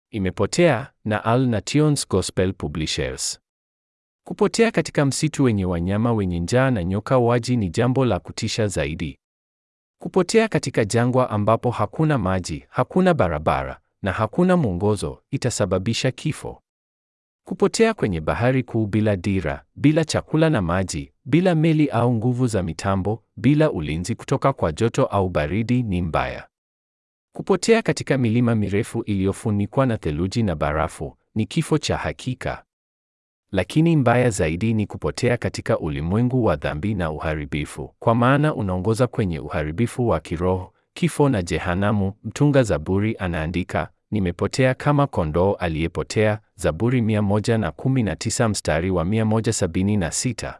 Imepotea na Al Nations Gospel Publishers. Kupotea katika msitu wenye wanyama wenye njaa na nyoka waji ni jambo la kutisha zaidi. Kupotea katika jangwa ambapo hakuna maji, hakuna barabara na hakuna mwongozo itasababisha kifo. Kupotea kwenye bahari kuu bila dira, bila chakula na maji, bila meli au nguvu za mitambo, bila ulinzi kutoka kwa joto au baridi ni mbaya. Kupotea katika milima mirefu iliyofunikwa na theluji na barafu ni kifo cha hakika. Lakini mbaya zaidi ni kupotea katika ulimwengu wa dhambi na uharibifu, kwa maana unaongoza kwenye uharibifu wa kiroho, kifo na jehanamu. Mtunga Zaburi anaandika, nimepotea kama kondoo aliyepotea, Zaburi 119 mstari wa 176.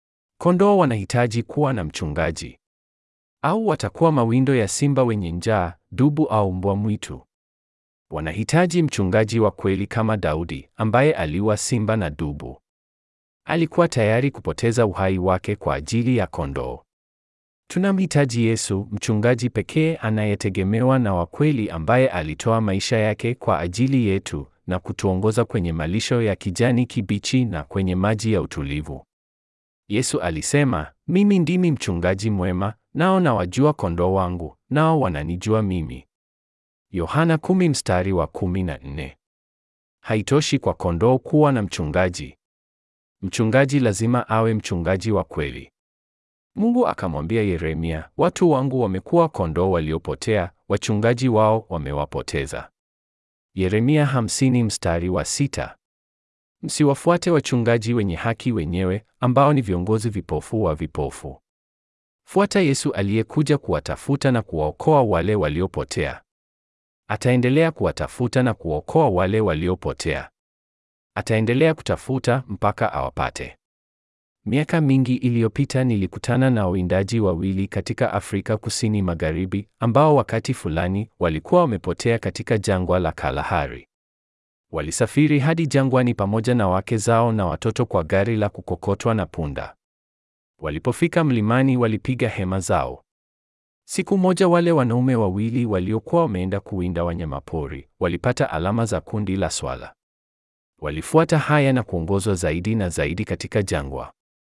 Kondoo wanahitaji kuwa na mchungaji, au watakuwa mawindo ya simba wenye njaa, dubu au mbwa mwitu. Wanahitaji mchungaji wa kweli kama Daudi ambaye aliua simba na dubu. Alikuwa tayari kupoteza uhai wake kwa ajili ya kondoo. Tunamhitaji Yesu, mchungaji pekee anayetegemewa na wa kweli ambaye alitoa maisha yake kwa ajili yetu na kutuongoza kwenye malisho ya kijani kibichi na kwenye maji ya utulivu. Yesu alisema, mimi ndimi mchungaji mwema, nao nawajua kondoo wangu, nao wananijua mimi. Yohana kumi mstari wa kumi na nne. Haitoshi kwa kondoo kuwa na mchungaji. Mchungaji lazima awe mchungaji wa kweli. Mungu akamwambia Yeremia, watu wangu wamekuwa kondoo waliopotea, wachungaji wao wamewapoteza. Yeremia hamsini mstari wa sita. Msiwafuate wachungaji wenye haki wenyewe, ambao ni viongozi vipofu wa vipofu. Fuata Yesu aliyekuja kuwatafuta na kuwaokoa wale waliopotea. Ataendelea kuwatafuta na kuokoa wale waliopotea. Ataendelea kutafuta mpaka awapate. Miaka mingi iliyopita nilikutana na wawindaji wawili katika Afrika Kusini Magharibi ambao wakati fulani walikuwa wamepotea katika jangwa la Kalahari. Walisafiri hadi jangwani pamoja na wake zao na watoto kwa gari la kukokotwa na punda. Walipofika mlimani walipiga hema zao. Siku moja wale wanaume wawili waliokuwa wameenda kuwinda wanyamapori walipata alama za kundi la swala. Walifuata haya na kuongozwa zaidi na zaidi katika jangwa.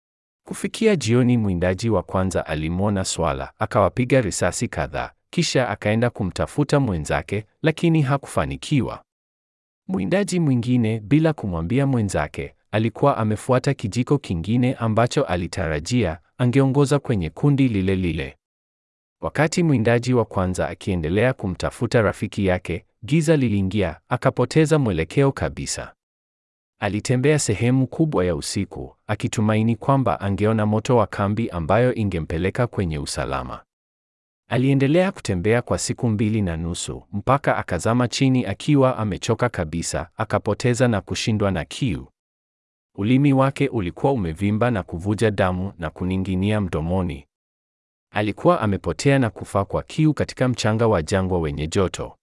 Kufikia jioni, mwindaji wa kwanza alimwona swala, akawapiga risasi kadhaa, kisha akaenda kumtafuta mwenzake, lakini hakufanikiwa. Mwindaji mwingine, bila kumwambia mwenzake, alikuwa amefuata kijiko kingine ambacho alitarajia angeongoza kwenye kundi lile lile. Wakati mwindaji wa kwanza akiendelea kumtafuta rafiki yake, giza liliingia, akapoteza mwelekeo kabisa. Alitembea sehemu kubwa ya usiku, akitumaini kwamba angeona moto wa kambi ambayo ingempeleka kwenye usalama. Aliendelea kutembea kwa siku mbili na nusu, mpaka akazama chini akiwa amechoka kabisa, akapoteza na kushindwa na kiu. Ulimi wake ulikuwa umevimba na kuvuja damu na kuning'inia mdomoni. Alikuwa amepotea na kufa kwa kiu katika mchanga wa jangwa wenye joto.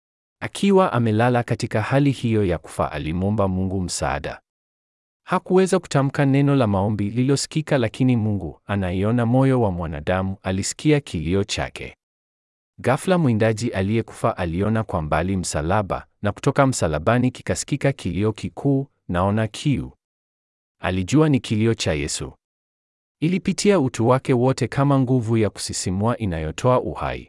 Akiwa amelala katika hali hiyo ya kufa, alimwomba Mungu msaada. Hakuweza kutamka neno la maombi lililosikika, lakini Mungu anaiona moyo wa mwanadamu, alisikia kilio chake. Ghafla mwindaji aliyekufa aliona kwa mbali msalaba, na kutoka msalabani kikasikika kilio kikuu, naona kiu. Alijua ni kilio cha Yesu. Ilipitia utu wake wote kama nguvu ya kusisimua inayotoa uhai.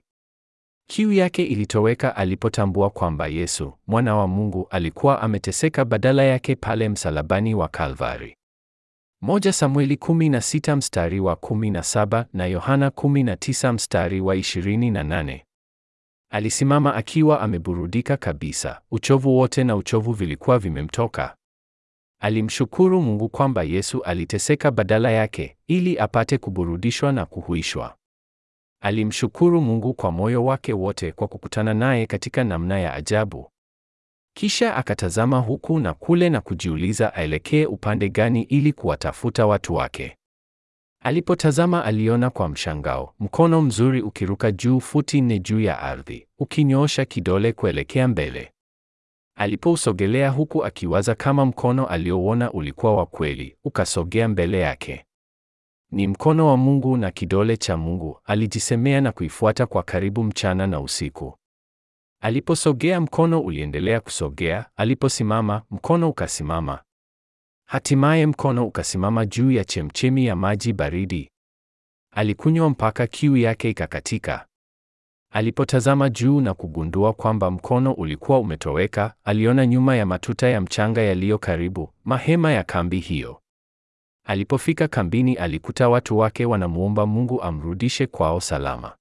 Kiu yake ilitoweka alipotambua kwamba Yesu, mwana wa Mungu, alikuwa ameteseka badala yake pale msalabani wa Kalvari. Moja Samueli 16 mstari wa 17 na Yohana 19 mstari wa 28. Alisimama akiwa ameburudika kabisa, uchovu wote na uchovu vilikuwa vimemtoka. Alimshukuru Mungu kwamba Yesu aliteseka badala yake ili apate kuburudishwa na kuhuishwa. Alimshukuru Mungu kwa moyo wake wote kwa kukutana naye katika namna ya ajabu. Kisha akatazama huku na kule na kujiuliza aelekee upande gani ili kuwatafuta watu wake. Alipotazama aliona kwa mshangao mkono mzuri ukiruka juu futi nne juu ya ardhi, ukinyoosha kidole kuelekea mbele. Alipousogelea huku akiwaza kama mkono aliouona ulikuwa wa kweli, ukasogea mbele yake. Ni mkono wa Mungu na kidole cha Mungu, alijisemea na kuifuata kwa karibu mchana na usiku. Aliposogea, mkono uliendelea kusogea. Aliposimama, mkono ukasimama. Hatimaye mkono ukasimama juu ya chemchemi ya maji baridi. Alikunywa mpaka kiu yake ikakatika. Alipotazama juu na kugundua kwamba mkono ulikuwa umetoweka, aliona nyuma ya matuta ya mchanga yaliyo karibu, mahema ya kambi hiyo. Alipofika kambini, alikuta watu wake wanamuomba Mungu amrudishe kwao salama.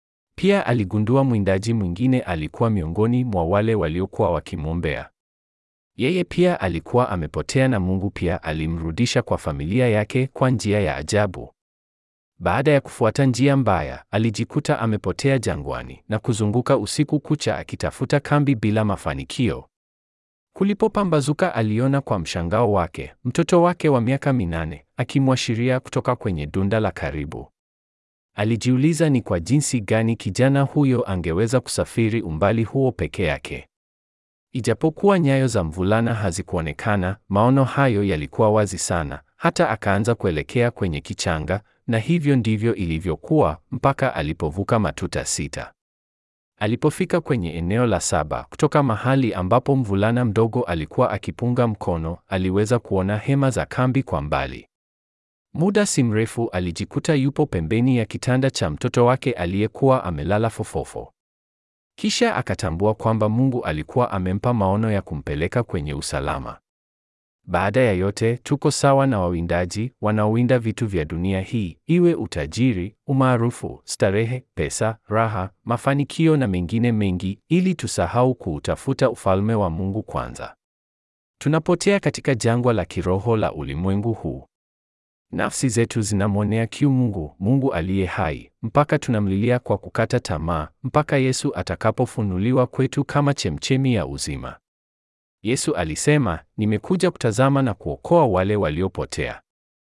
Pia aligundua mwindaji mwingine alikuwa miongoni mwa wale waliokuwa wakimwombea. Yeye pia alikuwa amepotea na Mungu pia alimrudisha kwa familia yake kwa njia ya ajabu. Baada ya kufuata njia mbaya, alijikuta amepotea jangwani na kuzunguka usiku kucha akitafuta kambi bila mafanikio. Kulipopambazuka, aliona kwa mshangao wake mtoto wake wa miaka minane akimwashiria kutoka kwenye dunda la karibu. Alijiuliza ni kwa jinsi gani kijana huyo angeweza kusafiri umbali huo peke yake. Ijapokuwa nyayo za mvulana hazikuonekana, maono hayo yalikuwa wazi sana, hata akaanza kuelekea kwenye kichanga, na hivyo ndivyo ilivyokuwa mpaka alipovuka matuta sita. Alipofika kwenye eneo la saba, kutoka mahali ambapo mvulana mdogo alikuwa akipunga mkono, aliweza kuona hema za kambi kwa mbali. Muda si mrefu alijikuta yupo pembeni ya kitanda cha mtoto wake aliyekuwa amelala fofofo. Kisha akatambua kwamba Mungu alikuwa amempa maono ya kumpeleka kwenye usalama. Baada ya yote, tuko sawa na wawindaji wanaowinda vitu vya dunia hii, iwe utajiri, umaarufu, starehe, pesa, raha, mafanikio na mengine mengi, ili tusahau kuutafuta ufalme wa Mungu kwanza. Tunapotea katika jangwa la kiroho la ulimwengu huu. Nafsi zetu zinamwonea kiu Mungu, Mungu aliye hai, mpaka tunamlilia kwa kukata tamaa, mpaka Yesu atakapofunuliwa kwetu kama chemchemi ya uzima. Yesu alisema, nimekuja kutazama na kuokoa wale waliopotea.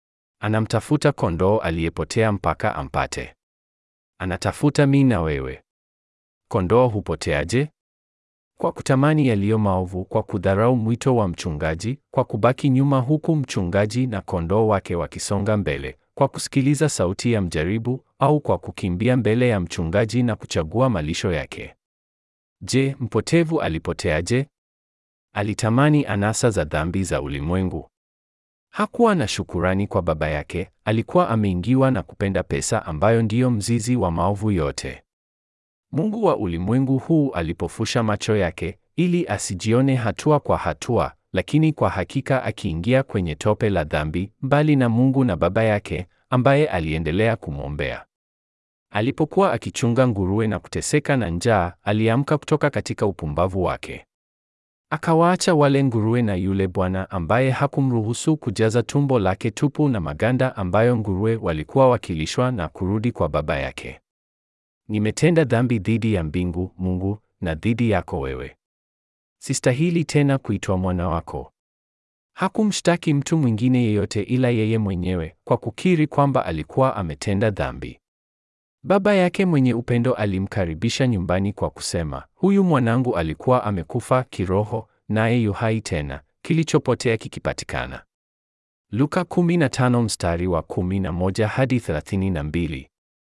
Anamtafuta kondoo aliyepotea mpaka ampate. Anatafuta mimi na wewe. Kondoo hupoteaje? Kwa kutamani yaliyo maovu, kwa kudharau mwito wa mchungaji, kwa kubaki nyuma huku mchungaji na kondoo wake wakisonga mbele, kwa kusikiliza sauti ya mjaribu, au kwa kukimbia mbele ya mchungaji na kuchagua malisho yake. Je, mpotevu alipoteaje? Alitamani anasa za dhambi za ulimwengu. Hakuwa na shukurani kwa baba yake, alikuwa ameingiwa na kupenda pesa ambayo ndiyo mzizi wa maovu yote. Mungu wa ulimwengu huu alipofusha macho yake ili asijione hatua kwa hatua, lakini kwa hakika akiingia kwenye tope la dhambi, mbali na Mungu na baba yake ambaye aliendelea kumwombea. Alipokuwa akichunga nguruwe na kuteseka na njaa, aliamka kutoka katika upumbavu wake. Akawaacha wale nguruwe na yule bwana ambaye hakumruhusu kujaza tumbo lake tupu na maganda ambayo nguruwe walikuwa wakilishwa na kurudi kwa baba yake. Nimetenda dhambi dhidi ya mbingu, Mungu, na dhidi yako wewe. Sistahili tena kuitwa mwana wako. Hakumshtaki mtu mwingine yeyote ila yeye mwenyewe kwa kukiri kwamba alikuwa ametenda dhambi. Baba yake mwenye upendo alimkaribisha nyumbani kwa kusema, huyu mwanangu alikuwa amekufa kiroho, naye yu hai tena, kilichopotea kikipatikana. Luka 15 mstari wa 11 hadi 32.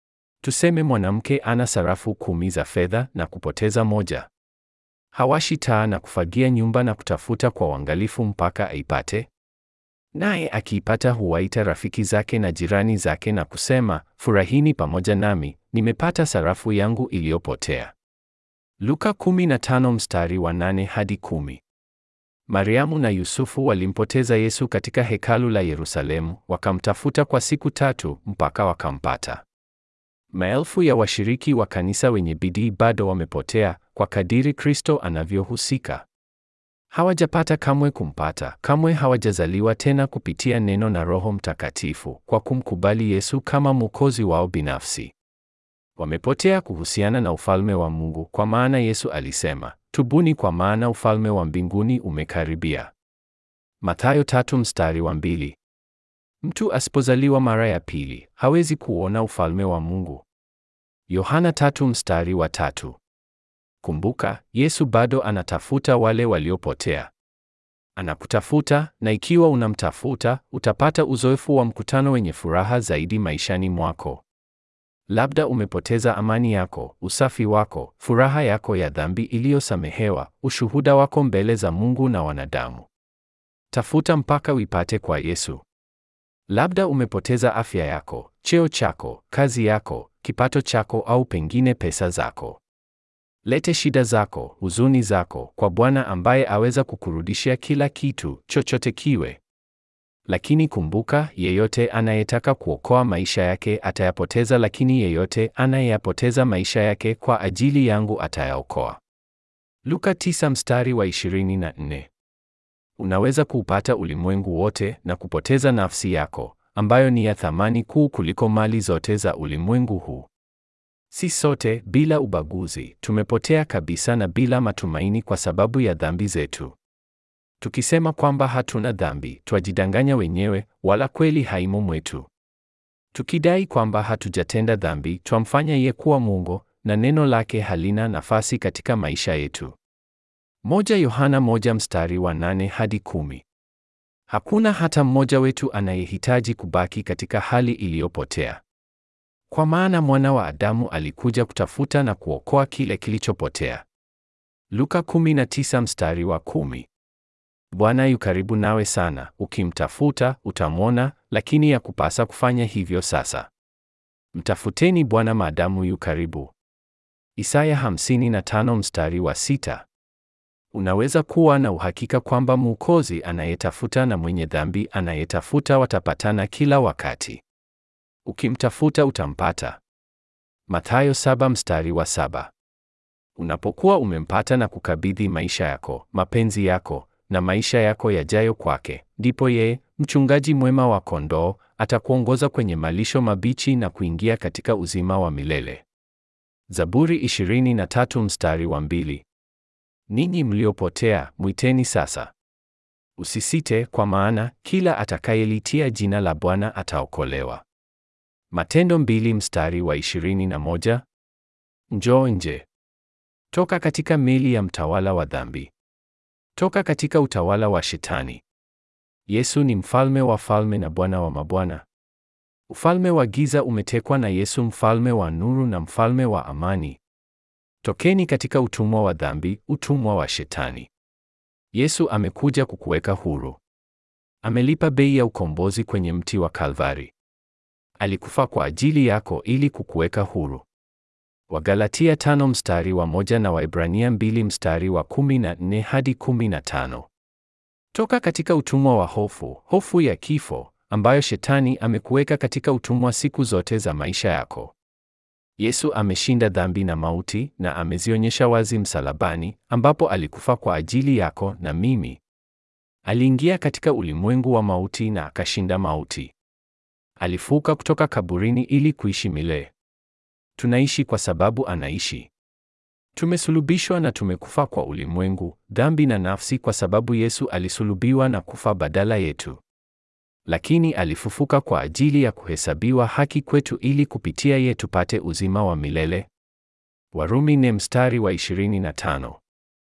Tuseme mwanamke ana sarafu kumi za fedha na kupoteza moja. Hawashi taa na kufagia nyumba na kutafuta kwa uangalifu mpaka aipate? Naye akiipata huwaita rafiki zake na jirani zake na kusema, furahini pamoja nami, nimepata sarafu yangu iliyopotea. Luka 15 mstari wa 8 hadi 10. Mariamu na Yusufu walimpoteza Yesu katika hekalu la Yerusalemu, wakamtafuta kwa siku tatu mpaka wakampata. Maelfu ya washiriki wa kanisa wenye bidii bado wamepotea kwa kadiri Kristo anavyohusika. Hawajapata kamwe kumpata, kamwe hawajazaliwa tena kupitia neno na Roho Mtakatifu kwa kumkubali Yesu kama Mwokozi wao binafsi. Wamepotea kuhusiana na ufalme wa Mungu, kwa maana Yesu alisema, tubuni kwa maana ufalme wa mbinguni umekaribia. Mathayo tatu mstari wa mbili. Mtu asipozaliwa mara ya pili hawezi kuona ufalme wa Mungu. Yohana tatu mstari wa tatu. Kumbuka, Yesu bado anatafuta wale waliopotea. Anakutafuta, na ikiwa unamtafuta, utapata uzoefu wa mkutano wenye furaha zaidi maishani mwako. Labda umepoteza amani yako, usafi wako, furaha yako ya dhambi iliyosamehewa, ushuhuda wako mbele za Mungu na wanadamu. Tafuta mpaka uipate kwa Yesu. Labda umepoteza afya yako, cheo chako, kazi yako, kipato chako au pengine pesa zako. Lete shida zako, huzuni zako kwa Bwana ambaye aweza kukurudishia kila kitu, chochote kiwe. Lakini kumbuka, yeyote anayetaka kuokoa maisha yake atayapoteza, lakini yeyote anayeyapoteza maisha yake kwa ajili yangu atayaokoa. Luka 9 mstari wa 24. Unaweza kuupata ulimwengu wote na kupoteza nafsi yako, ambayo ni ya thamani kuu kuliko mali zote za ulimwengu huu. Si sote bila ubaguzi tumepotea kabisa na bila matumaini kwa sababu ya dhambi zetu. Tukisema kwamba hatuna dhambi, twajidanganya wenyewe, wala kweli haimo mwetu. Tukidai kwamba hatujatenda dhambi, twamfanya yeye kuwa mwongo na neno lake halina nafasi katika maisha yetu. Moja Yohana moja mstari wa nane hadi kumi. Hakuna hata mmoja wetu anayehitaji kubaki katika hali iliyopotea. Kwa maana mwana wa Adamu alikuja kutafuta na kuokoa kile kilichopotea. Luka 19 mstari wa kumi. Bwana yu karibu nawe sana, ukimtafuta utamwona, lakini ya kupasa kufanya hivyo sasa. Mtafuteni Bwana maadamu yu karibu. Isaya 55 mstari wa sita. Unaweza kuwa na uhakika kwamba Mwokozi anayetafuta na mwenye dhambi anayetafuta watapatana kila wakati. Ukimtafuta utampata. Mathayo saba mstari wa saba. Unapokuwa umempata na kukabidhi maisha yako, mapenzi yako na maisha yako yajayo kwake, ndipo yeye, mchungaji mwema wa kondoo, atakuongoza kwenye malisho mabichi na kuingia katika uzima wa milele. Zaburi 23 mstari wa mbili. Ninyi mliopotea, mwiteni sasa. Usisite, kwa maana kila atakayelitia jina la Bwana ataokolewa. Matendo mbili mstari wa 21. Njoo nje. Toka katika meli ya mtawala wa dhambi. Toka katika utawala wa Shetani. Yesu ni mfalme wa falme na Bwana wa mabwana. Ufalme wa giza umetekwa na Yesu, mfalme wa nuru na mfalme wa amani. Tokeni katika utumwa wa dhambi, utumwa wa Shetani. Yesu amekuja kukuweka huru. Amelipa bei ya ukombozi kwenye mti wa Kalvari. Alikufa kwa ajili yako ili kukuweka huru. Wagalatia tano mstari wa moja na Waebrania mbili mstari wa kumi na nne hadi kumi na tano. Toka katika utumwa wa hofu, hofu ya kifo, ambayo Shetani amekuweka katika utumwa siku zote za maisha yako. Yesu ameshinda dhambi na mauti na amezionyesha wazi msalabani, ambapo alikufa kwa ajili yako na mimi. Aliingia katika ulimwengu wa mauti na akashinda mauti. Alifuka kutoka kaburini ili kuishi milele. Tunaishi kwa sababu anaishi. Tumesulubishwa na tumekufa kwa ulimwengu, dhambi na nafsi kwa sababu Yesu alisulubiwa na kufa badala yetu. Lakini alifufuka kwa ajili ya kuhesabiwa haki kwetu ili kupitia ye tupate uzima wa milele. Warumi ne mstari wa 25.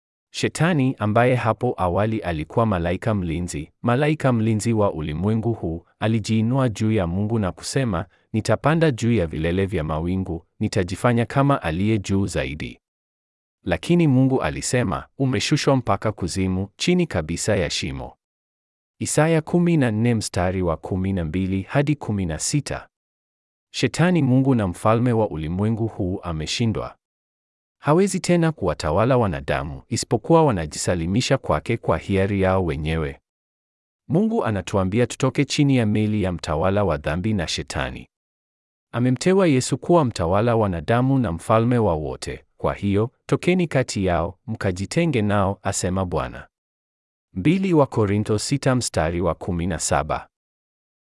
Shetani ambaye hapo awali alikuwa malaika mlinzi, malaika mlinzi wa ulimwengu huu, alijiinua juu ya Mungu na kusema, nitapanda juu ya vilele vya mawingu, nitajifanya kama aliye juu zaidi. Lakini Mungu alisema, umeshushwa mpaka kuzimu, chini kabisa ya shimo. Isaya 14 mstari wa 12 hadi 16. Shetani, Mungu na mfalme wa ulimwengu huu, ameshindwa. Hawezi tena kuwatawala wanadamu isipokuwa wanajisalimisha kwake kwa hiari yao wenyewe. Mungu anatuambia tutoke chini ya meli ya mtawala wa dhambi na Shetani. Amemteua Yesu kuwa mtawala wa wanadamu na mfalme wa wote. Kwa hiyo, tokeni kati yao, mkajitenge nao, asema Bwana. Mbili wa Korintho sita mstari wa 17.